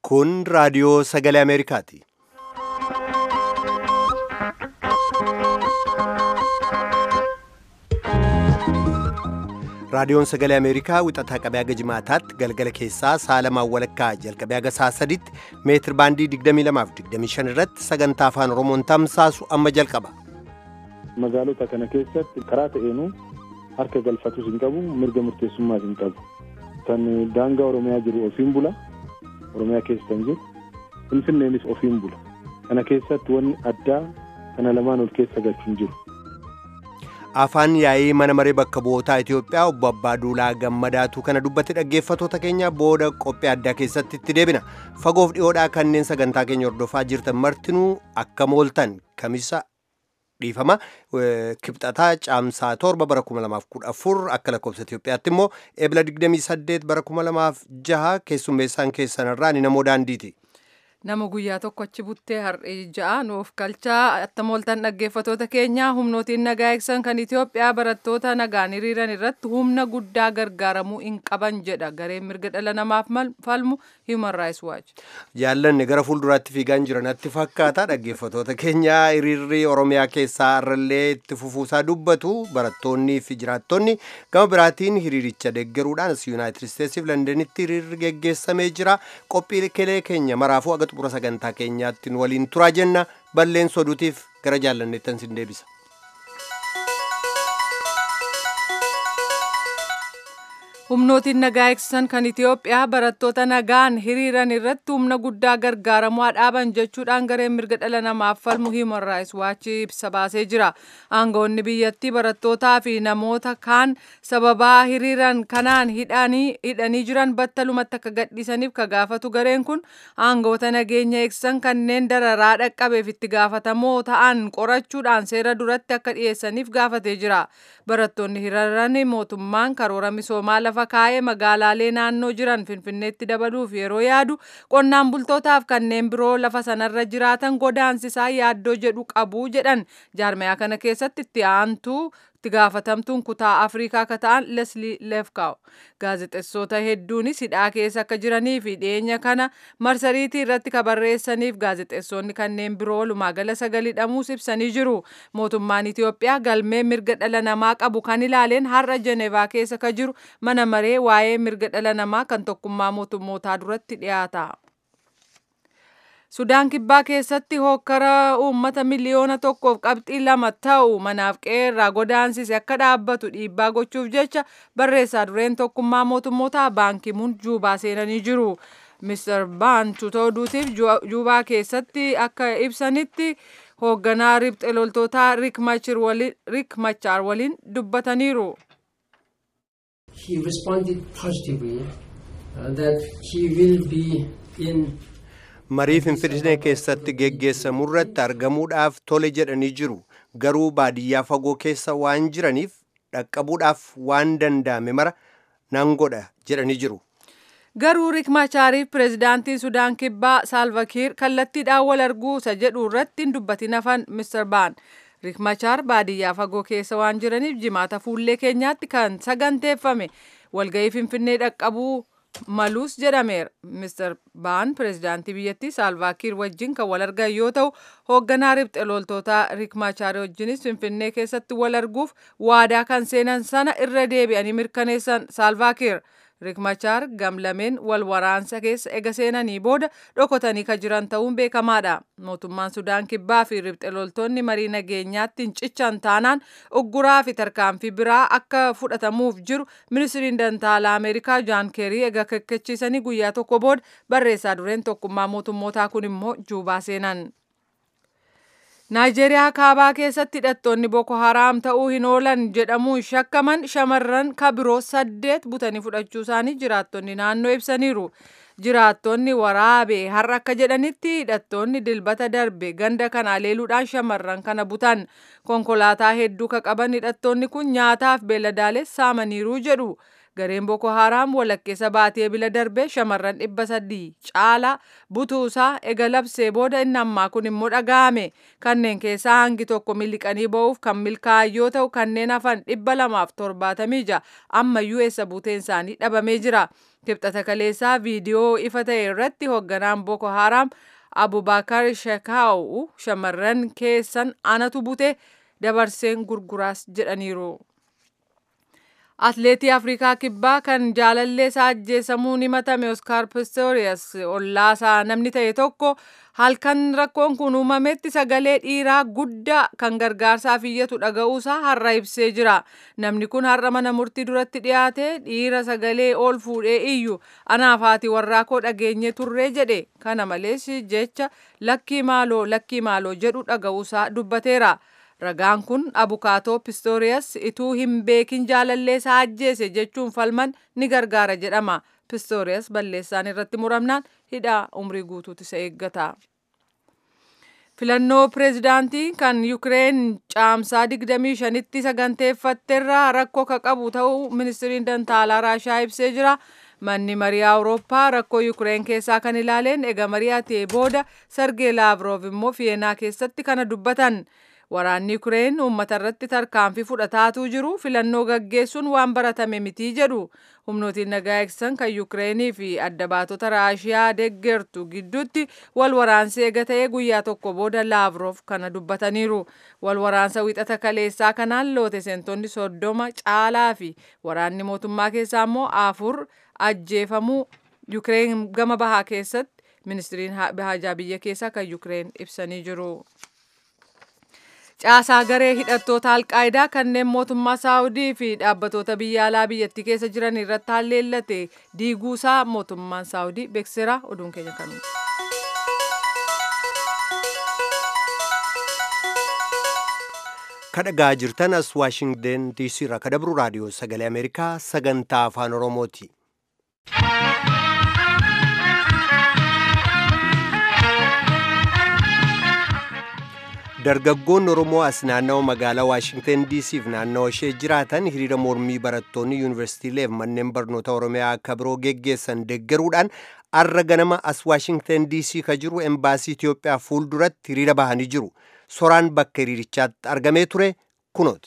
Kun raadiyoo sagalee Ameerikaati. Raadiyoon sagalee Ameerikaa wixataa qabee haga jimaataatti galgala keessaa saalamaan walakkaa jalqabee haga saa sadiitti meetir baandii 22 fi 25 irratti sagantaa afaan Oromoon tamsaasu amma jalqaba. Magaalota kana keessatti karaa ta'eenuu harka galfatus hin qabu mirga murteessummaas hin qabu. Kan daangaa Oromiyaa jiru ofiin bula. Oromiyaa keessa kan jiru. Finfinneenis ofiin bula. Kana keessatti wanni addaa kana lamaan ol keessa galchu hin jiru. Afaan yaa'ii mana maree bakka bu'ootaa Itoophiyaa obbo Abbaa Duulaa Gammadaatu kana dubbatti dhaggeeffatoota keenya booda qophii addaa keessatti itti deebina. Fagoof dhiyoodhaa kanneen sagantaa keenya hordofaa jirtan martinuu akka mooltan kamisa dhiifama kibxataa caamsaa torba bara 2014 akka lakkoofsa Itoophiyaatti immoo eebila 28 bara 2006 keessummeessaan keessanirraa ni namoo daandiiti. Nama guyyaa tokko achi buttee har'ee ja'a nuuf galchaa attam ooltan dhaggeeffatoota keenya humnootiin nagaa eegsan kan Itoophiyaa barattoota nagaan hiriiran irratti humna guddaa gargaaramuu hin qaban jedha gareen mirga dhala namaaf falmu Human Rights Watch. Jaallanni gara fuulduraatti fiigaan jiranatti fakkaata dhaggeeffatoota keenya hiriirri Oromiyaa keessaa irrallee itti fufuusaa dubbatu barattoonnii fi jiraattonni gama biraatiin hiriiricha deeggaruudhaan as Yuunaayitid Isteetsiif Londanitti hiriirri geggeessamee jira qophii kelee keenya maraafuu aga xumura sagantaa keenyaatti waliin turaa jenna balleessa oduutiif gara jaallanneettan sin deebisa. humnootiin nagaa eegsisan kan Itoophiyaa barattoota nagaan hiriiran irratti humna guddaa gargaaramuu dhaaban jechuudhaan gareen mirga dhala namaaf falmu Human Rights Watch ibsa baasee jira. Aangawoonni biyyattii barattootaa fi namoota kaan sababaa hiriiran kanaan hidhanii jiran battalumatti akka gadhiisaniif ka gaafatu gareen kun aangawoota nageenya eegsisan kanneen dararaa dhaqqabeef itti gaafatamoo ta'an qorachuudhaan seera duratti akka dhiyeessaniif gaafatee jira. Barattoonni hiriiran mootummaan karoora misoomaa lafa kaa'ee magaalaalee naannoo jiran finfinneetti dabaluuf yeroo yaadu qonnaan bultootaaf kanneen biroo lafa sanarra jiraatan godaansisaa yaaddoo jedhu qabu jedhan jaarmayaa kana keessatti itti aantuu itti gaafatamtuun kutaa afrikaa akka ta'an leslii leefkaaw gaazexeessota hedduunis hidhaa keessa akka jiranii fi dhiyeenya kana marsariitii irratti ka barreessaniif gaazexeessonni kanneen biroo walumaagala sagal hidhamuus ibsanii jiru mootummaan itiyoophiyaa galmee mirga dhala namaa qabu kan ilaaleen har'a jenevaa keessa ka jiru mana maree waa'ee mirga dhala namaa kan tokkummaa mootummootaa duratti dhiyaata. Sudaan kibbaa keessatti hokkara uummata miliyoona tokkoof qabxii lama ta'u manaaf qeerraa godaansise akka dhaabbatu dhiibbaa gochuuf jecha barreessaa dureen tokkummaa mootummootaa baankimuun juubaa seenanii jiru. Mr. Baan tuuta oduutiif juubaa keessatti akka ibsanitti hoogganaa ribxe loltootaa Rik Machaar waliin dubbataniiru. He responded positively uh, that he will be in marii finfinnee keessatti geggeessamu irratti argamuudhaaf tole jedhanii jiru garuu baadiyyaa fagoo keessa waan jiraniif dhaqqabuudhaaf waan danda'ame mara nan godha jedhanii jiru. Garuu Rik Machaariif pireezidaantiin Sudaan Kibbaa Saalvakiir kallattiidhaan wal arguu isa jedhu irratti hin dubbatin hafan Mr. Baan. Rik Machaar baadiyyaa fagoo keessa waan jiraniif jimaata fuullee keenyaatti kan saganteeffame walga'ii finfinnee dhaqqabuu maluus jedhameera. Mr. Baan pireezidaantii biyyattii Saalvaakiir wajjin kan wal argan yoo ta'u hoogganaa ribxe loltootaa Rik Machaar wajjinis finfinnee keessatti wal arguuf waadaa kan seenan sana irra deebi'anii mirkaneessan Saalvaakiir. Rik Machaar gamlameen wal waraansa keessa ega seenanii booda dhokotanii kan jiran ta'uun beekamaadha. Mootummaan Sudaan Kibbaa fi ribxe loltoonni marii nageenyaatti hin cichan taanaan ugguraa fi tarkaanfii biraa akka fudhatamuuf jiru ministiriin dantaalaa Ameerikaa Jaan Keerii ega kekkechiisanii guyyaa tokko booda barreessaa dureen tokkummaa mootummootaa kun immoo juubaa seenan. Naayijeeriyaa kaabaa keessatti hidhattoonni Boko Haraam ta'uu hin oolan jedhamuun shakkaman shamarran kabiroo saddeet butanii fudhachuu isaanii jiraattonni naannoo ibsaniiru. Jiraattonni waraabee har'a akka jedhanitti hidhattoonni dilbata darbe ganda kana aleeluudhaan shamarran kana butan. Konkolaataa hedduu ka qaban hidhattoonni kun nyaataaf beeladaalees saamaniiru jedhu. Gareen Boko Haram walakkeessa baatee bila darbee shamarran dhibba sadii caalaa butuusaa ega labsee booda inni ammaa kun immoo dhaga'ame. Kanneen keessaa hangi tokko miliqanii ba'uuf kan milkaa'an yoo ta'u kanneen hafan dhibba lamaaf torbaatamii ja'a ammayyuu eessa buuteen isaanii dhabamee jira. kibxata kaleessaa viidiyoo ifa ta'e irratti hoogganaan Boko Haram Abubakar Shekau shamarran keessan anatu bute dabarseen gurguraas jedhaniiru. Atleetii Afrikaa Kibbaa kan jaalallee isaa ajjeesamuun himatame Oskaar Pistorius ollaasaa namni ta'e tokko halkan rakkoon kun uumametti sagalee dhiiraa guddaa kan gargaarsaaf iyyatu dhaga'uusaa har'a ibsee jira. Namni kun har'a mana murtii duratti dhiyaate dhiira sagalee ol fuudhee iyyu anaaf haati warraa koo dhageenye turree jedhe. Kana malees jecha lakkii maaloo lakkii maaloo jedhu dhaga'uusaa dubbateera. Ragaan kun abukaatoo Pistooriyas ituu hin beekin jaalallee isaa ajjeese jechuun falman ni gargaara jedhama. Pistooriyas balleessaan irratti muramnaan hidhaa umrii guutuutti isa eeggata. Filannoo pireezidaantii kan Yukireen caamsaa 25tti saganteeffatteerraa rakkoo ka qabu ta'uu ministiriin dantaalaa Raashaa ibsee jira. Manni marii Awurooppaa rakkoo Yukireen keessaa kan ilaaleen ega mari'atee booda Sergee Laavrov immoo Fiyeenaa keessatti kana dubbatan. Waraanni Yukireen uummata irratti tarkaanfii fudhataatuu jiru filannoo gaggeessuun waan baratame mitii jedhu humnootiin nagaa eegsisan kan Yukireenii fi adda baatota Raashiyaa deeggartu gidduutti wal waraansi eega ta'ee guyyaa tokko booda Laavrov kana dubbataniiru. Wal waraansa wixata kaleessaa kanaan loote seentonni soddoma caalaa fi waraanni mootummaa keessaa immoo afur ajjeefamuu Yukireen gama bahaa keessatti ministiriin haajaa biyya keessaa kan Yukireen ibsanii jiru. caasaa garee hidhattoota alqaayidaa kanneen mootummaa saawudii fi dhaabbatoota biyya alaa biyyattii keessa jiran irratti haalleellate diiguusaa mootummaan saawudii beeksiseera oduun keenya kanuma. kadhagaa jirtan as waashingden diisii irraa kadabru raadiyoo sagalee ameerikaa sagantaa afaan oromooti. dargaggoonni oromoo as naannawa magaalaa waashingten diisiif naannawa ishee jiraatan hiriira mormii barattoonni yuunivarsiitiilee fi manneen barnoota oromiyaa akka biroo geggeessan deeggaruudhaan arra ganama as waashingten diisii ka jiru embaasii itiyoophiyaa fuulduratti hiriira bahanii jiru soraan bakka hiriirichaatti argamee ture kunooti.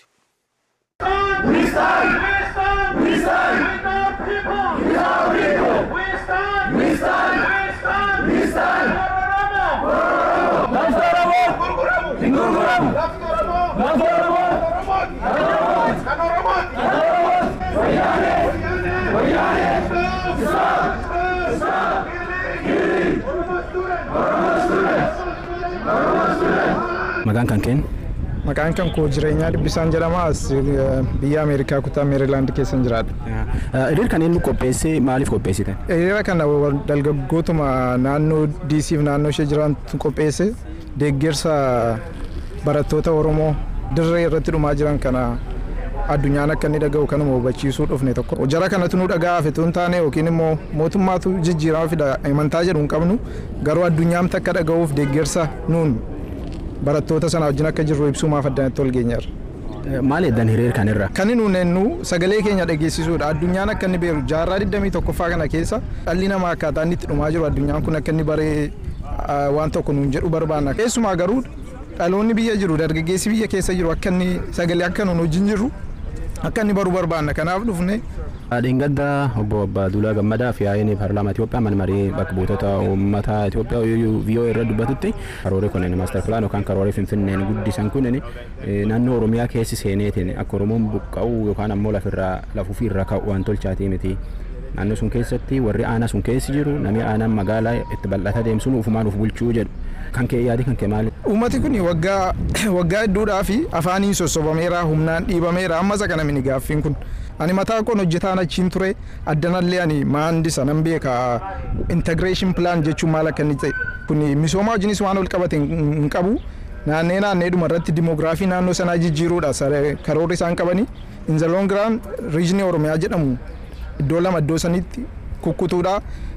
Maqaan kan keen? Maqaan kan koo jireenyaa dhibbisaan jedhama as biyya Ameerikaa kutaa Meerilaand keessan jiraadha. Hiriira kan inni qopheesse maaliif qopheessitan? Hiriira kana dargaggootuma naannoo DC fi naannoo ishee jirantu qopheesse deeggarsa barattoota Oromoo dirree irratti dhumaa jiran kana addunyaan akka inni dhaga'u kanuma hubachiisuu dhufne tokko. Jara kanatu nu dhaga'aa fi tun taane yookiin immoo mootummaatu jijjiirama fida amantaa jedhu hin qabnu garuu addunyaan akka dhaga'uuf deeggarsa nuun barattoota sana wajjin akka jirru ibsuu maaf addanatti ol geenyarra. Maal eddan hiriira kanirra? Kan nuun ennu sagalee keenya dhageessisuudha. Addunyaan akka inni beeku jaarraa 21ffaa kana keessa dhalli namaa akkaataa inni itti dhumaa jiru addunyaan kun akka inni baree waan tokko nuun jedhu barbaanna. Keessumaa garuu dhaloonni biyya jiru dargaggeessi biyya keessa jiru akka inni sagalee akka nuun wajjin jirru akka inni baruu barbaanna. Kanaaf dhufne Dheengadda obbo Abbaaduulaa Gammadaa fi yaa'ii paarlaamaa Itoophiyaa mana marii bakka buutota uummata Itoophiyaa VOA irra dubbatutti karoorri kun maastar pilaan yookaan karoorri finfinneen guddisan kun naannoo Oromiyaa keessi seeneetiin akka Oromoon buqqa'u yookaan ammoo lafirraa lafuufi irra ka'u waan tolchaatii miti. Naannoo sun keessatti warri aanaa sun keessi jiru namni aanaan magaalaa itti bal'ata deemsuun ufumaan uf bulchuu jedhu. Kan kee yaadi kan kee maali? Uummati kun waggaa waggaa hedduudhaa fi afaaniin sossobameera humnaan dhiibameera amma isa kana mini gaaffiin kun. ani mataa koon hojjetaan achiin ture addanallee ani maandisa nan beeka integration plan jechuun maal akka inni ta'e kun misooma wajjinis waan ol qabate hin qabu naannee naanneedhuma irratti dimoogiraafii naannoo sanaa jijjiiruudha karoorri isaan qabanii in the long run riijinii oromiyaa jedhamu iddoo lama iddoo sanitti kukkutuudha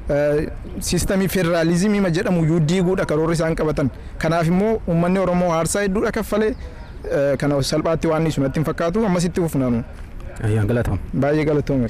siistamii federaalizimii jedhamu iyyuu diiguudha karoorri isaan qabatan kanaaf immoo uummanni oromoo aarsaa hedduudha kaffalee kana salphaatti waan inni sunatti hin fakkaatu ammasitti fufnaanu. Ayyaan galatoom. Baay'ee galatoom.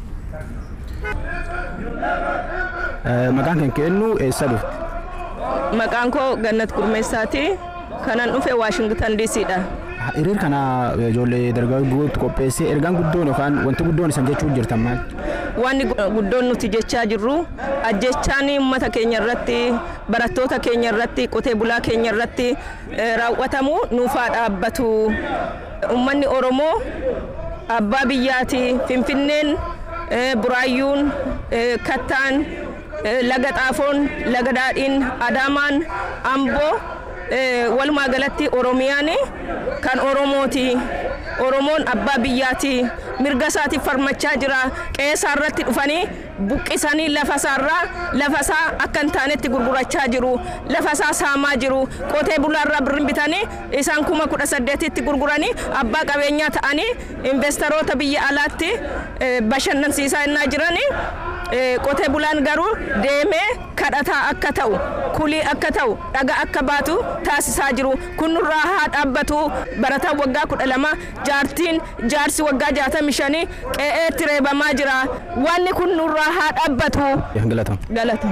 Maqaan kan kennu eessa dhufte? Maqaan koo Gannat Gurmeessaati. Kanan dhufe Waashingtan DCdha. hiriir kana ijoollee dargaggootti qopheessee ergaan guddoon yookaan wanti guddoon isan jechuun jirtan maal? Wanni guddoon nuti jechaa jirru ajjechaan uummata keenya irratti barattoota keenya irratti qotee bulaa keenya irratti raawwatamu nuufaa dhaabbatu. Uummanni Oromoo abbaa biyyaati Finfinneen Buraayyuun Kattaan Laga Xaafoon Laga Daadhiin Adaamaan Amboo walumaa galatti Oromiyaan kan Oromooti. Oromoon abbaa biyyaati. Mirga isaatiif farmachaa jira. Qe'ee irratti dhufanii buqqisanii lafa isaarraa lafa isaa akka hin taanetti gurgurachaa jiru. Lafa isaa saamaa jiru. Qotee bulaarraa birrii bitanii isaan kuma kudha saddeetitti gurguranii abbaa qabeenyaa ta'anii investoroota biyya alaatti bashannansiisaa innaa jiranii qotee bulaan garuu deemee kadhataa akka ta'u kulii akka ta'u dhaga akka baatu taasisaa jiru kun nurraa haa dhaabbatu barataan waggaa kudha lama jaartiin jaarsi waggaa jaatamii shanii qe'eetti reebamaa jira wanni kun nurraa haa dhaabbatu. Galata. Galata.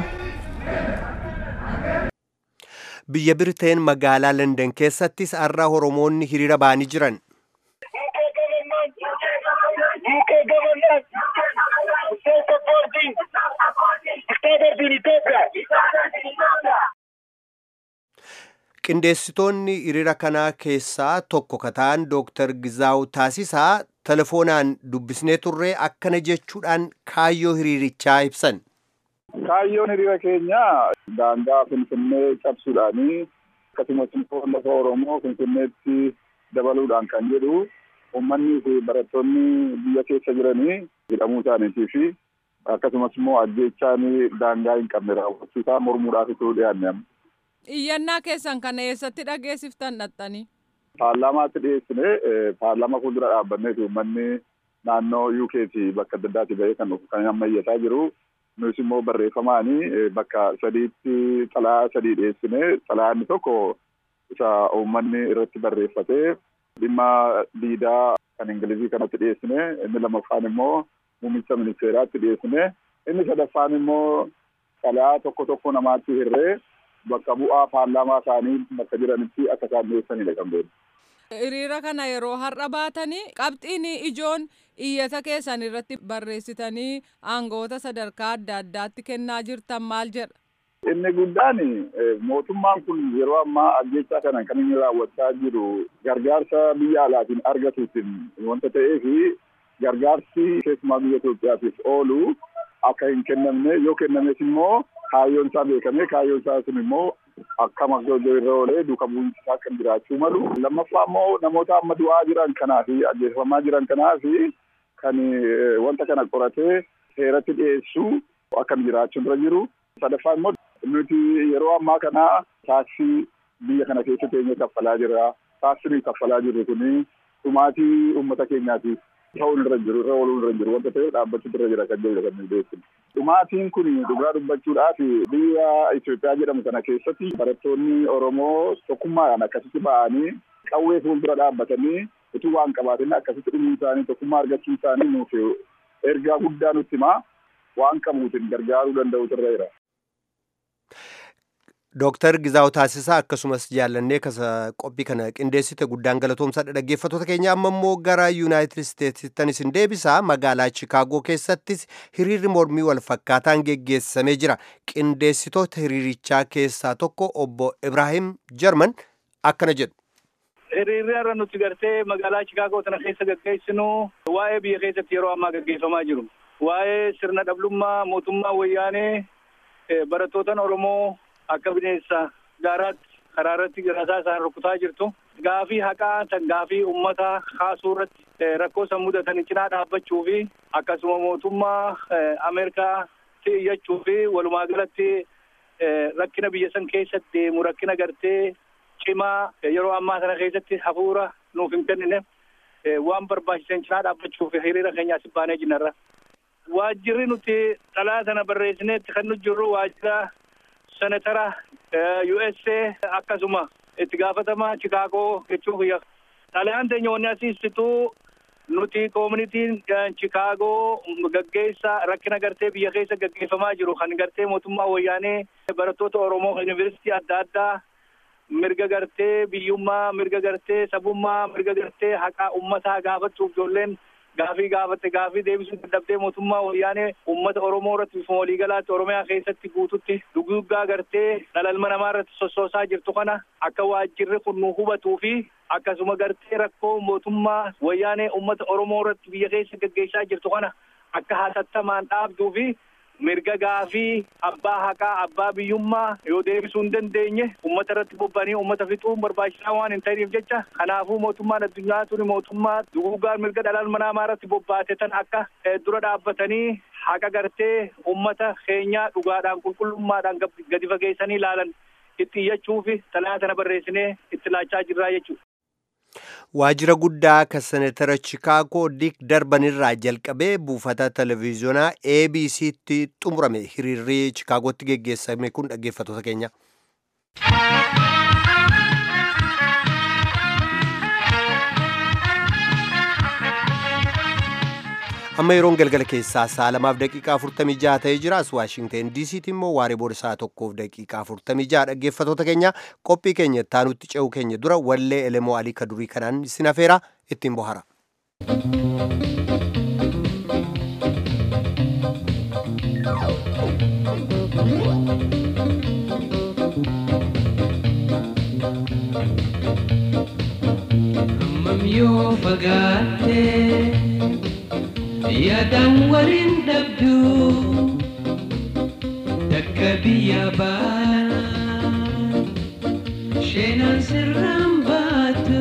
Biyya Biriteen magaalaa London keessattis har'a Oromoonni hiriira ba'anii jiran. Qindeessitoonni hiriira kanaa keessaa tokko kataan Dooktar Gizaaw Taasisaa telefoonaan dubbisnee turree akkana jechuudhaan kaayyoo hiriirichaa ibsan. Kaayyoon hiriira keenya daangaa Finfinnee cabsuudhaanii akkasumas immoo lafa Oromoo Finfinneetti dabaluudhaan kan jedhu uummanni fi barattoonni biyya keessa jiranii hidhamuu isaaniitii fi akkasumas immoo ajjeechaan daangaa hin qabne raawwachuusaa mormuudhaaf itti dhiyaanne. Iyyannaa keessan kana eessatti dhageessiftan dhaxxanii? Paarlaamaatti dhiyeessine paarlaamaa fuuldura dhaabbanneeti uummanni naannoo UK'ti bakka adda addaatti bahee kan dhufu kan ammayyataa jiru. Nus immoo barreeffamaanii bakka sadiitti xalayaa sadii dhiyeessine xalayaanni tokko isa uummanni irratti barreeffatee dhimma diidaa kan ingilizii kanatti dhiyeessine inni lammaffaan immoo muummicha ministeeraatti dhiyeessine inni sadaffaan immoo xalayaa tokko tokko namaatti hirree bakka bu'aa paarlaamaa isaanii bakka jiranitti akka isaan dhiyeessanidha kan beeknu. Hiriira kana yeroo har'a baatanii qabxiin ijoon iyyata keessan irratti barreessitanii aangoota sadarkaa adda addaatti kennaa jirtan maal jedha? Inni guddaan mootummaan kun yeroo ammaa ajjechaa kana kan inni raawwachaa jiru gargaarsa biyya alaatiin argatuutiin wanta ta'eef gargaarsi keessumaa biyya Itoophiyaatiif oolu akka hin kennamne yoo kennames immoo kaayyoon isaa beekame kaayyoon isaa sun immoo akka maggojoo irra oolee duuka bu'iinsi isaa kan jiraachuu malu. Lammaffaa immoo namoota amma du'aa jiran kanaa fi ajjeefamaa jiran kanaa fi kan wanta kana qoratee seeratti dhiyeessuu akka jiraachuun irra jiru. Sadaffaa immoo nuti yeroo ammaa kana taaksii biyya kana keessa teenyee kaffalaa jirra. Taaksii kaffalaa jirru kuni dhumaatii uummata keenyaatiif ta'uu irra jiru irra ooluu irra jiru wanta ta'eef dhaabbachuu irra jira kan jedhu kan beeknu. Dhumaatiin kun dhugaa dubbachuudhaaf biyya Itoophiyaa jedhamu kana keessatti barattoonni Oromoo tokkummaadhaan akkasitti ba'anii qawwee fuuldura dhaabbatanii utuu waan qabaatin akkasitti dhumuu isaanii tokkummaa argachuu isaanii nuuf ergaa guddaa nutti himaa waan qabuutiin gargaaruu danda'utu irra jira. Dooktar Gizaaw Taasisaa akkasumas jaallannee kasa qophii kana qindeessite guddaan galatoomsaadha dhaggeeffattoota keenya amma immoo gara Yuunaayitid Isteetsittan isin deebisaa magaalaa Chikaagoo keessattis hiriirri mormii wal fakkaataan geggeessamee jira. Qindeessitoota hiriirichaa keessaa tokko obbo Ibrahim Jarman akkana jedhu. Hiriirri har'a nuti gartee magaalaa Chikaagoo tana keessa gaggeessinu waa'ee biyya keessatti yeroo ammaa gaggeeffamaa jiru. Waa'ee sirna dhablummaa mootummaa wayyaanee barattootaan Oromoo akka bineensa gaaraatti karaa irratti rasaa isaan rukutaa jirtu gaafii haqaa tan gaafii ummata kaasuu irratti rakkoo san mudatan cinaa dhaabbachuu fi akkasuma mootummaa ameerikaatti iyyachuu fi walumaa galatti rakkina biyya san keessatti deemu rakkina gartee cimaa yeroo ammaa kana keessatti hafuura nuuf hin kennine waan barbaachisan cinaa dhaabbachuu fi hiriira keenya asii baanee jinnarra. Waajjirri nuti xalaa sana barreessineetti kan nu jirru waajjira senatara USA akkasuma itti gaafatama Chikaagoo jechuuf xalayaan teenya wanni asiistitu nuti koomunitiin Chikaagoo gaggeessa rakkina gartee biyya keessa gaggeeffamaa jiru kan gartee mootummaa wayyaanee barattoota Oromoo yuunivarsiitii adda addaa mirga gartee biyyummaa mirga gartee sabummaa mirga gartee haqaa ummataa gaafachuuf ijoolleen gaafii gaafatte gaafii deebisuu dadhabdee mootummaa wayyaanee ummata oromoo irratti bifuma waliigalaatti oromiyaa keessatti guututti duguggaa gartee dhalalma namaa irratti sossoosaa jirtu kana akka waajjirri kun nu hubatuu fi akkasuma gartee rakkoo mootummaa wayyaanee ummata oromoo irratti biyya keessa gaggeessaa jirtu kana akka hatattamaan dhaabduu fi mirga gaafii abbaa haqaa abbaa biyyummaa yoo deebisuu hin dandeenye ummata irratti bobba'anii ummata fixuun barbaachisaa waan hin ta'iniif jecha kanaafuu mootummaan addunyaa tuni mootummaa duguuggaan mirga dhalalma namaa irratti bobbaate tan akka dura dhaabbatanii haqa gartee ummata keenyaa dhugaadhaan qulqullummaadhaan gadi fageessanii ilaalan itti iyyachuu fi xalayaa tana barreessinee itti laachaa jirraa jechuudha. waajjira guddaa akka senatara chikaagoo dik darbanirraa jalqabee buufata televiziyoonaa abc'tti xumurame hiriirri chikaagootti geggeessame kun dhaggeeffatoota keenya. amma yeroon galgala keessaa sa'a lamaaf daqiiqaa 46 ta'ee jira as waashingteen diisiitti immoo waaree booda sa'a tokkoof daqiiqaa 46 dhaggeeffatoota keenya qophii keenya taanutti ce'uu keenya dura wallee elemoo alii kadurii kanaan isin afeera ittiin bohara. yoo fagaattee yaadaan waliin dhabdu takka biyya baala sheenaan sirraan baatu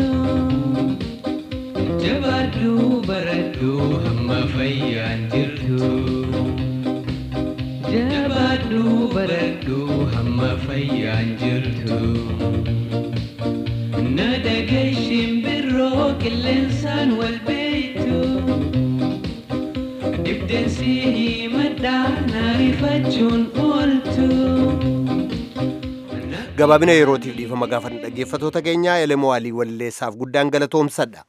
jabaadhu baradhu hamma fayyaan jirtu jabaadhu baradhu hamma fayyaan jirtu na dhageeshin birroo qilleensaan wal beeytu Ibdensi himadhaa naarifachuun ooltu. gabaabina yerootiif dhiifama gaafatan dhaggeeffatoota keenya elemoo alii walleessaaf guddaan galatoomsadha.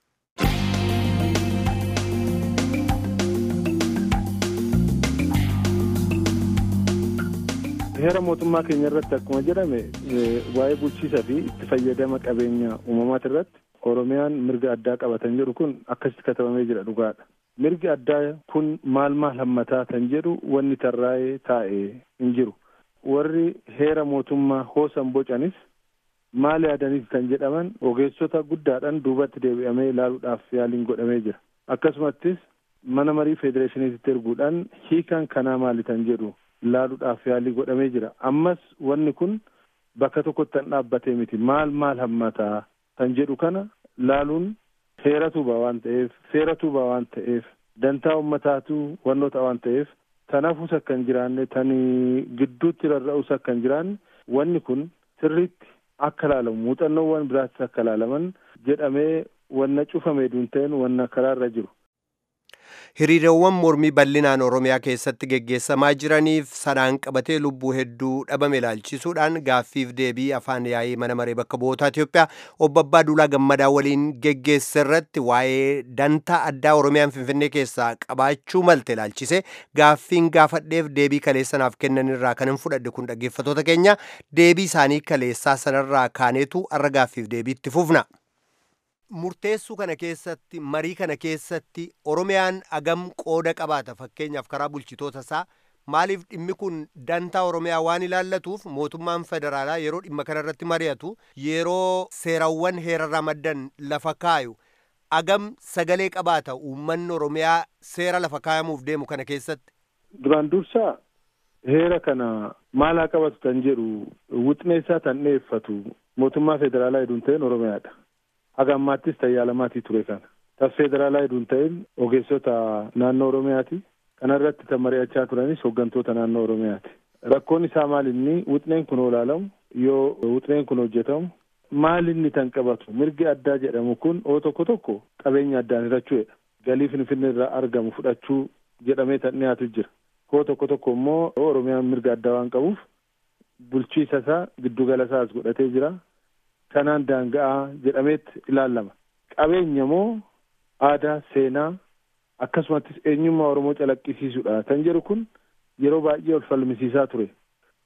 heera mootummaa keenya irratti akkuma jedhame waa'ee bulchiisa fi itti fayyadama qabeenya uumamaati irratti oromiyaan mirga addaa qabatan jedhu kun akkasitti katabamee jira dhugaadha. mirgi addaa kun maal maal hammataa kan jedhu wanni tarraa'ee taa'ee hin jiru warri heera mootummaa hoosan bocanis maal yaadaniif kan jedhaman ogeessota guddaadhaan duubatti deebi'amee ilaaluudhaaf yaaliin godhamee jira akkasumattis mana marii federeeshiniitti erguudhaan hiikaan kanaa maali kan jedhu ilaaluudhaaf yaalii godhamee jira ammas wanni kun bakka tokkotti kan dhaabbatee miti maal maal hammataa kan jedhu kana laaluun heera tuuba waan ta'eef seera tuuba waan ta'eef dantaa ummataatu wannoota waan ta'eef tanaafus akka hin jiraanne tanii gidduutti rarra'us akka hin jiraanne wanni kun sirriitti akka laalamu muuxannoowwan biraattis akka laalaman jedhamee wanna cufamee duun ta'een wanna karaarra jiru. hiriirawwan mormii bal'inaan oromiyaa keessatti geggeessamaa jiraniif sanaan qabatee lubbuu hedduu dhabame ilaalchisuudhaan gaaffiif deebii afaan yaa'ii mana maree bakka bu'oota Itoophiyaa obbo Abbaa Duulaa Gammadaa waliin geggeesse irratti waa'ee dantaa addaa oromiyaan finfinnee keessaa qabaachuu malte ilaalchise gaaffiin gaafadheef deebii kaleessanaaf kennan irraa kan hin fudhadhe kun dhaggeeffatoota keenya deebii isaanii kaleessaa sanarraa kaaneetu arra gaaffiif deebiitti fufna. murteessuu kana keessatti marii kana keessatti oromiyaan agam qooda qabaata fakkeenyaaf karaa bulchitoota isaa maaliif dhimmi kun dantaa oromiyaa waan ilaallatuuf mootummaan federaalaa yeroo dhimma kana irratti mari'atu yeroo seerawwan heerarraa maddan lafa kaayu agam sagalee qabaata uummanni oromiyaa seera lafa kaayamuuf deemu kana keessatti. duraan dursaa heera kana maal haa qabatu kan jedhu wixneessaa tan dhiyeeffatu mootummaa federaalaa hedduun ta'een oromiyaadha. haga ammaattis tayyaalamaatii ture kana tas federaalaa hedduun ta'een ogeessota naannoo oromiyaati kana irratti kan mari'achaa turanis hooggantoota naannoo oromiyaati rakkoon isaa maal inni wixneen kun olaalamu yoo wixneen kun hojjetamu maal inni tan qabatu mirgi addaa jedhamu kun oo tokko tokko qabeenya addaan hirachuudha galii finfinnee irraa argamu fudhachuu jedhamee tan dhiyaatu jira koo tokko tokko immoo oromiyaan mirga addaa waan qabuuf bulchiisa isaa giddugala isaas godhatee jira kanaan daanga'aa jedhameetti ilaallama qabeenya moo aadaa seenaa akkasumattis eenyummaa oromoo calaqqisiisuudha kan jedhu kun yeroo baay'ee ol falmisiisaa ture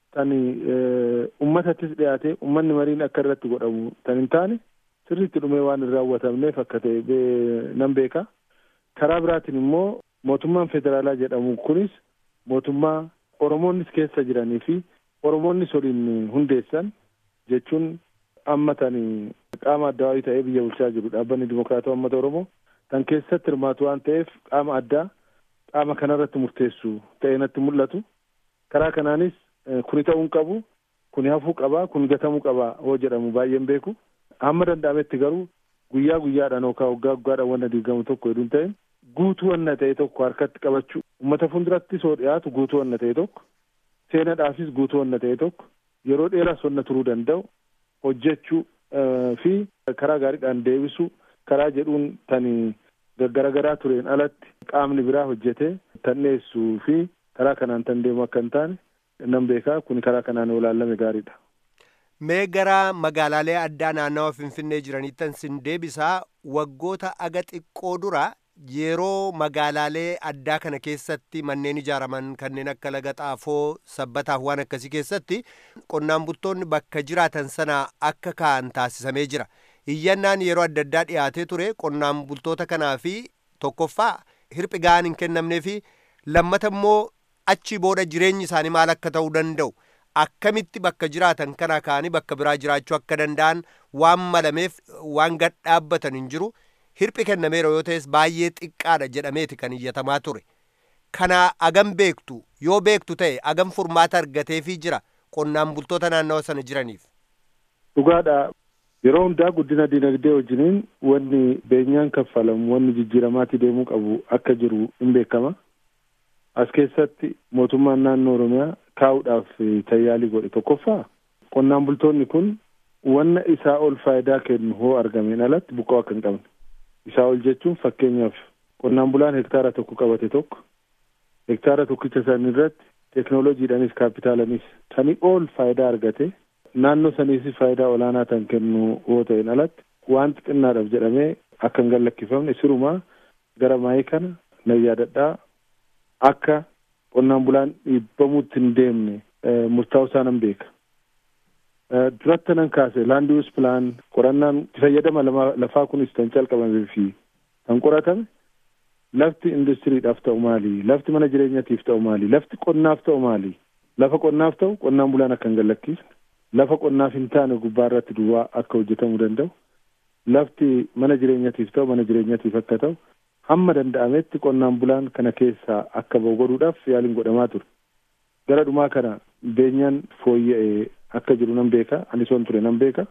tan uummatattis dhiyaate uummanni mariin akka irratti godhamu tan hin taane sirriitti dhumee waan hin raawwatamneef akka ta'e nan beeka. Karaa biraatiin immoo mootummaan federaalaa jedhamu kunis mootummaa Oromoonnis keessa jiranii fi Oromoonnis waliin hundeessan jechuun amma tan qaama addawaayii ta'ee biyya bulchaa jiru dhaabbanni dimokiraatawaa uummata Oromoo tan keessatti hirmaatu waan ta'eef qaama addaa qaama kanarratti murteessu ta'ee natti mul'atu. Karaa kanaanis kuni ta'uun qabu kuni hafuu qabaa kuni gatamuu qabaa hoo jedhamu baay'een beeku. Hamma danda'ametti garuu guyyaa guyyaadhaan yookaan waggaa waggaadhaan wanna diigamu tokko hedduun ta'e guutuu wanna ta'e tokko harkatti qabachuu uummata fuulduratti soo dhiyaatu guutuu wanna ta'e tokko seenaadhaafis guutuu wanna ta'e tokko yeroo dheeraas wanna turuu danda'u hojjechuu fi karaa gaariidhaan deebisuu karaa jedhuun tan garagaraa tureen alatti qaamni biraa hojjetee tan dhiyeessuu fi karaa kanaan tan deemu akka hin taane nan beekaa kun karaa kanaan olaallame gaariidha. Mee gara magaalaalee addaa naannawa Finfinnee jiranittan sin deebisaa waggoota aga xiqqoo dura yeroo magaalaalee addaa kana keessatti manneen ijaaraman kanneen akka laga xaafoo sabbataaf waan akkasii keessatti qonnaan bultoonni bakka jiraatan sana akka ka'an taasisamee jira. Iyyannaan yeroo adda addaa dhiyaatee ture qonnaan bultoota kanaa fi tokkoffaa hirphi ga'aan hin kennamnee fi lammata immoo achi booda jireenyi isaanii maal akka ta'uu danda'u. akkamitti bakka jiraatan kana ka'anii bakka biraa jiraachuu akka danda'an waan malameef waan gad dhaabbatan hin jiru hirphi kennameera yoo ta'es baay'ee xiqqaadha jedhameeti kan iyyatamaa ture kana agam beektu yoo beektu ta'e agam furmaata argateefii jira qonnaan bultoota naannawa sana jiraniif. Dhugaadha yeroo hundaa guddina dinagdee wajjiniin wanni beenyaan kaffalamu wanni jijjiiramaatii deemuu qabu akka jiru hin beekama. As keessatti mootummaan naannoo Oromiyaa kaa'uudhaaf tayyaalii godhe tokkoffaa qonnaan bultoonni kun wanna isaa ol faayidaa kennu hoo argameen alatti buqqa'uu akka hin qabne isaa ol jechuun fakkeenyaaf qonnaan bulaan hektaara tokko qabate tokko hektaara tokkicha san irratti teeknooloojiidhaanis kaapitaalanis sanii ol faayidaa argate naannoo saniis faayidaa olaanaa tan kennu hoo ta'een alatti waan xixinnaadhaaf jedhamee akka hin gallakkifamne sirumaa gara maayii kana nan yaadadhaa akka qonnaan bulaan dhiibbamuutti hin deemne murtaa'uu isaa nan beeka. Duratti nan kaase laand yuus pilaan qorannaan fayyadama lafaa kunis kan calqabamee fi kan qoratame lafti industiriidhaaf ta'u maali lafti mana jireenyatiif ta'u maali lafti qonnaaf ta'u maali lafa qonnaaf ta'u qonnaan bulaan akka hin gallakkifne lafa qonnaaf hin taane gubbaa irratti duwwaa akka hojjetamuu danda'u lafti mana jireenyatiif ta'u mana jireenyatiif akka ta'u hamma danda'ametti qonnaan bulaan kana keessaa akka ba'u godhuudhaaf yaaliin godhamaa ture. Gara dhumaa kana beenyaan fooyya'ee akka jiru nan beeka anis waan ture nan beeka.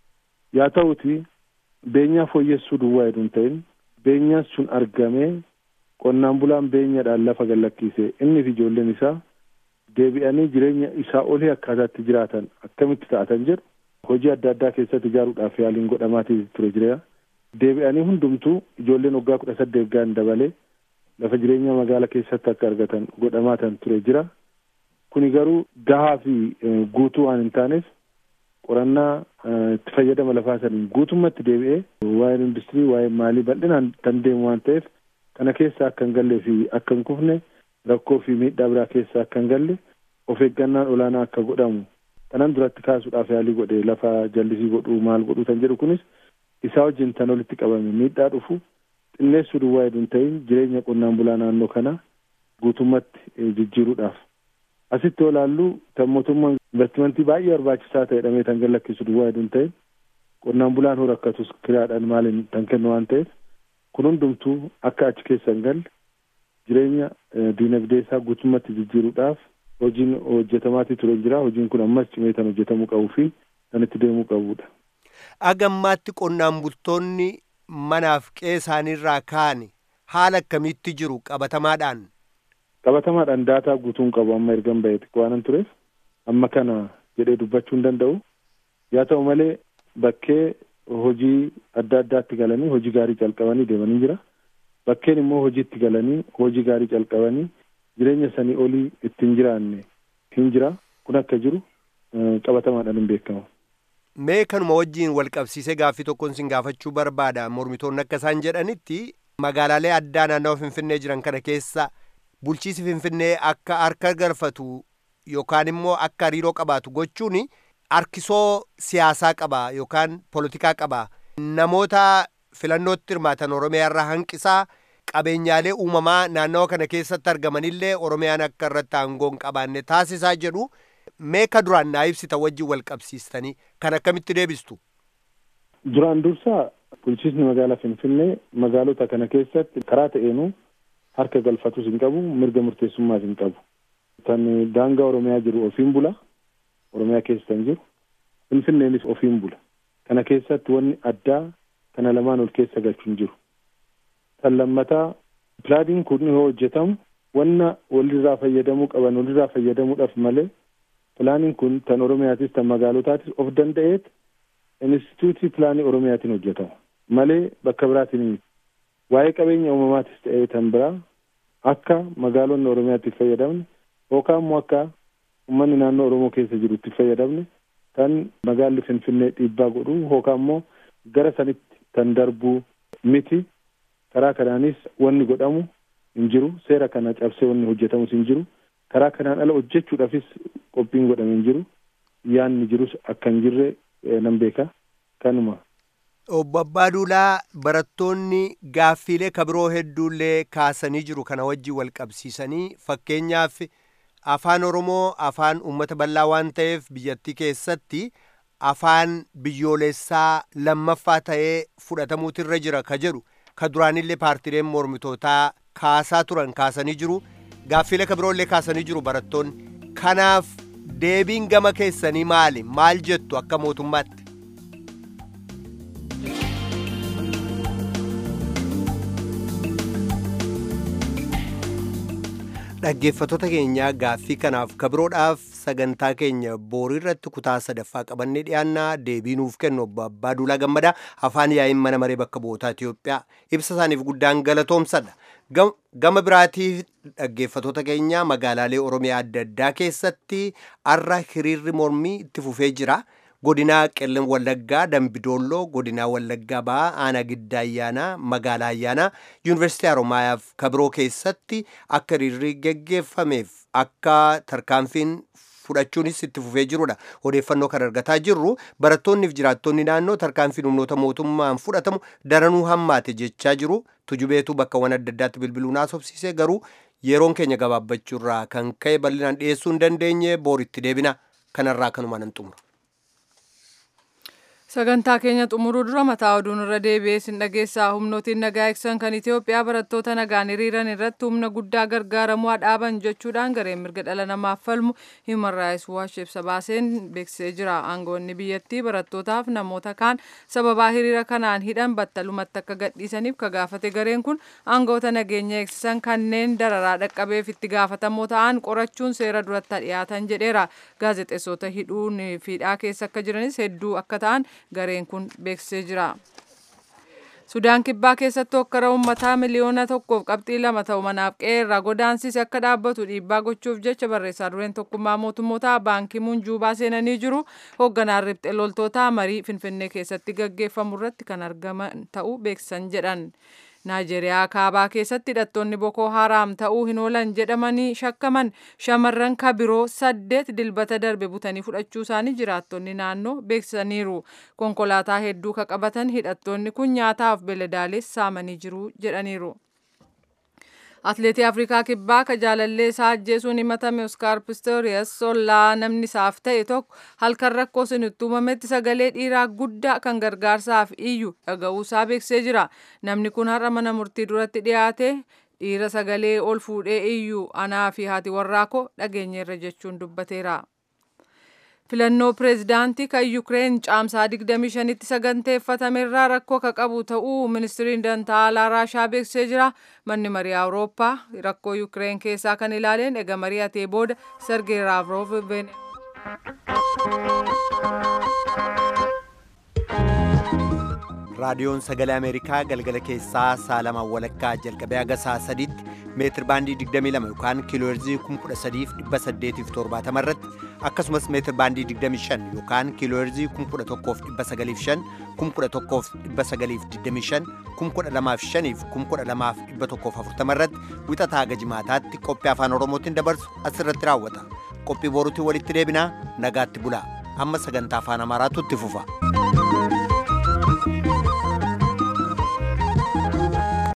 Yaa ta'uti beenyaa fooyyessuu duwwaa heduu hin ta'in beenyaan sun argamee qonnaan bulaan beenyadhaan lafa gallakkise inni fi ijoolleen isaa deebi'anii jireenya isaa olii akkaataatti jiraatan akkamitti ta'atan jedhu hojii adda addaa keessatti ijaaruudhaaf yaaliin godhamaatii ture jira. deebi'anii hundumtuu ijoolleen waggaa kudha saddeet ga'an dabalee lafa jireenya magaala keessatti akka argatan godhamaatan ture jira. Kuni garuu gahaa fi guutuu waan hin taaneef qorannaa itti fayyadama lafaa saniin guutummatti deebi'ee waa'een industirii waa'een maalii bal'inaan kan deemu waan ta'eef kana keessa akka hin gallee fi akka hin kufne rakkoo fi miidhaa biraa keessa akka hin galle of eeggannaan olaanaa akka godhamu kanan duratti kaasuudhaaf yaalii godhe lafa jallisii godhuu maal godhuu kan jedhu kunis isaa wajjin tan walitti qabame miidhaa dhufu xinneessuu duwwaa heduu hin ta'in jireenya qonnaan bulaa naannoo kana guutummatti jijjiiruudhaaf. Asitti yoo ilaallu kan mootummaan investimentii baay'ee barbaachisaa ta'e dhamee tan gallakkisu duwwaa heduu hin ta'in qonnaan bulaan hoo rakkatus kiraadhaan maaliin tan kennu waan ta'eef kun hundumtuu akka achi keessa hin galle jireenya diinagdee isaa guutummatti jijjiiruudhaaf hojiin hojjetamaatii ture jira hojiin kun ammas cimee tan hojjetamuu qabuu fi kan itti deemuu qabudha. agammaatti qonnaan bultoonni manaaf qe'ee isaaniirraa ka'an haala akkamiitti jiru qabatamaadhaan. qabatamaadhaan daataa guutuun qabu amma ergan ba'e waanan tureef amma kana jedhee dubbachuu hin danda'u yaa ta'u malee bakkee hojii adda addaatti galanii hojii gaarii calqabanii deemanii jira bakkeen immoo hojiitti galanii hojii gaarii calqabanii jireenya sanii olii ittiin jiraanne hin jira kun akka jiru qabatamaadhaan hin beekamu. mee kanuma wajjiin wal qabsiisee gaaffii tokkoon sin gaafachuu barbaada mormitoonni akka isaan jedhanitti magaalaalee addaa naannawa finfinnee jiran kana keessa bulchiisi finfinnee akka harka galfatu yookaan immoo akka hariiroo qabaatu gochuun harkisoo siyaasaa qaba yookaan poolitikaa qaba namoota filannootti hirmaatan oromiyaa irraa hanqisaa qabeenyaalee uumamaa naannawa kana keessatti argamanillee oromiyaan akka irratti aangoo hin qabaanne taasisaa jedhu meeka duraan naa ibsita wajjin wal qabsiistanii kan akkamitti deebistu. Duraan dursaa bulchiisni magaalaa Finfinnee magaalota kana keessatti karaa ta'eenuu harka galfatus hin qabu mirga murteessummaas hin qabu. Tan daangaa Oromiyaa jiru ofiin bula. Oromiyaa keessa hin jiru. Finfinneenis ofiin bula. Kana keessatti wanni addaa kana lamaan ol keessa galchu hin jiru. Tan lammataa pilaaniin kun yoo hojjetamu wanna walirraa fayyadamuu qaban walirraa fayyadamuudhaaf malee pilaaniin kun tan Oromiyaatis tan magaalotaatis of danda'eet instituutii pilaanii Oromiyaatiin hojjetama. Malee bakka biraatiin miti. Waa'ee qabeenya uumamaatis ta'ee tan biraa akka magaalonni Oromiyaatti fayyadamne yookaan immoo akka uummanni naannoo Oromoo keessa jiru itti fayyadamne kan magaalli Finfinnee dhiibbaa godhu yookaan immoo gara sanitti kan darbuu miti karaa kanaanis wanni godhamu hin jiru seera kana cabsee wanni hojjetamus hin jiru karaa kanaan ala hojjechuudhaafis qophiin godhame hin jiru yaanni jirus akka hin jirre nan beeka kanuma. Obbo Abbaaduulaa barattoonni gaaffiilee kabiroo hedduullee kaasanii jiru kana wajjin wal qabsiisanii fakkeenyaaf afaan Oromoo afaan uummata bal'aa waan ta'eef biyyattii keessatti afaan biyyoolessaa lammaffaa ta'ee fudhatamuutu irra jira ka jedhu ka duraanillee paartileen mormitootaa kaasaa turan kaasanii jiru gaaffiilee kabiroollee kaasanii jiru barattoonni kanaaf deebiin gama keessanii maali maal jettu akka mootummaatti. dhaggeeffattoota keenyaa gaaffii kanaaf kabiroodhaaf sagantaa keenya boorii irratti kutaa sadaffaa qabannee dhiyaannaa deebii nuuf kennu obbo Abbaa Duulaa Gammadaa afaan yaa'iin mana maree bakka bu'ootaa Itoophiyaa ibsa isaaniif guddaan galatoomsadha. Gama biraatiif dhaggeeffattoota keenya magaalaalee Oromiyaa adda addaa keessatti har'a hiriirri mormii itti fufee jira. godinaa qellem wallaggaa dambidolloo godinaa wallaggaa ba'aa aanaa giddaa ayyaanaa magaalaa ayyaanaa yuunivarsiitii haromaayaaf kabiroo keessatti akka hiriirri geggeeffameef akka tarkaanfiin fudhachuunis itti fufee jirudha odeeffannoo kan argataa jirru barattoonniif jiraattonni naannoo tarkaanfiin humnoota mootummaan fudhatamu daranuu hammaate jechaa jiru tujubeetu bakkawwan adda addaatti bilbiluun haasofsiisee garuu yeroon keenya gabaabbachuurraa kan ka'e bal'inaan dhiyeessuu hin dandeenye booritti deebina kanarraa kanuma nan xumura. sagantaa keenya xumuruu dura mataa oduun irra deebi'ee sin dhageessaa humnootiin nagaa eegsisan kan Itoophiyaa barattoota nagaan hiriiran irratti humna guddaa gargaaramuu dhaaban jechuudhaan gareen mirga dhala namaaf falmu Human Rights Watch ibsa baaseen beeksisee jira. Aangoonni biyyattii barattootaaf namoota kaan sababaa hiriira kanaan hidhan battalumatti akka gadhiisaniif ka gaafate gareen kun aangoota nageenya eegsisan kanneen dararaa dhaqqabeef itti gaafatamoo ta'an qorachuun seera duratti dhiyaatan jedheera. Gaazexeessota hidhuun fiidhaa keessa akka jiranis hedduu akka ta'an gareen kun beeksisee jira. Sudaan kibbaa keessatti hokkara uummataa miliyoona tokkoof qabxii lama ta'u manaaf qe'ee irraa godaansise akka dhaabbatu dhiibbaa gochuuf jecha barreessaa dureen tokkummaa mootummootaa baankii muun juubaa seenanii jiru hoogganaan riphxee loltootaa marii finfinnee keessatti gaggeeffamu irratti kan argaman ta'uu beeksisan jedhan. Naayijeeriyaa kaabaa keessatti hidhattoonni Boko Haram ta'uu hin oolan jedhamanii shakkaman shamarran kabiroo saddeet dilbata darbe butanii fudhachuu isaanii jiraattonni naannoo beeksisaniiru. Konkolaataa hedduu ka qabatan hidhattoonni kun nyaataaf beeladaalees saamanii jiru jedhaniiru. Atileetii Afrikaa Kibbaa ka jaalallee isaa ajjeesuun himatame Oskaar Pistorius sollaa namni isaaf ta'e tokko halkan rakkoo sun itti uumametti sagalee dhiiraa guddaa kan gargaarsaaf iyyu dhaga'uusaa beeksisee jira. Namni kun har'a mana murtii duratti dhiyaate dhiira sagalee ol fuudhee iyyu anaa fi haati warraa koo dhageenyeerra jechuun dubbateera. filannoo pireezidaantii kan yukireen caamsaa 25tti saganteeffatame irraa rakkoo ka qabu ta'uu ministiriin dantaa alaa raashaa beeksisee jira manni marii awurooppaa rakkoo yukireen keessaa kan ilaaleen ega mari'atee booda sergey laavrov raadiyoon sagalee ameerikaa galgala keessaa saalamaan walakkaa jalqabee haga saa sadiitti meetir baandii 22 yookaan kiilooherzii 13870 irratti akkasumas meetir baandii 25 yookaan kiilooherzii 11905 11925 12005 12140 irratti wixataa haga jimaataatti qophii afaan oromootiin dabarsu asirratti raawwata qophii boruutiin walitti deebinaa nagaatti bulaa amma sagantaa afaan amaaraatu itti fufa.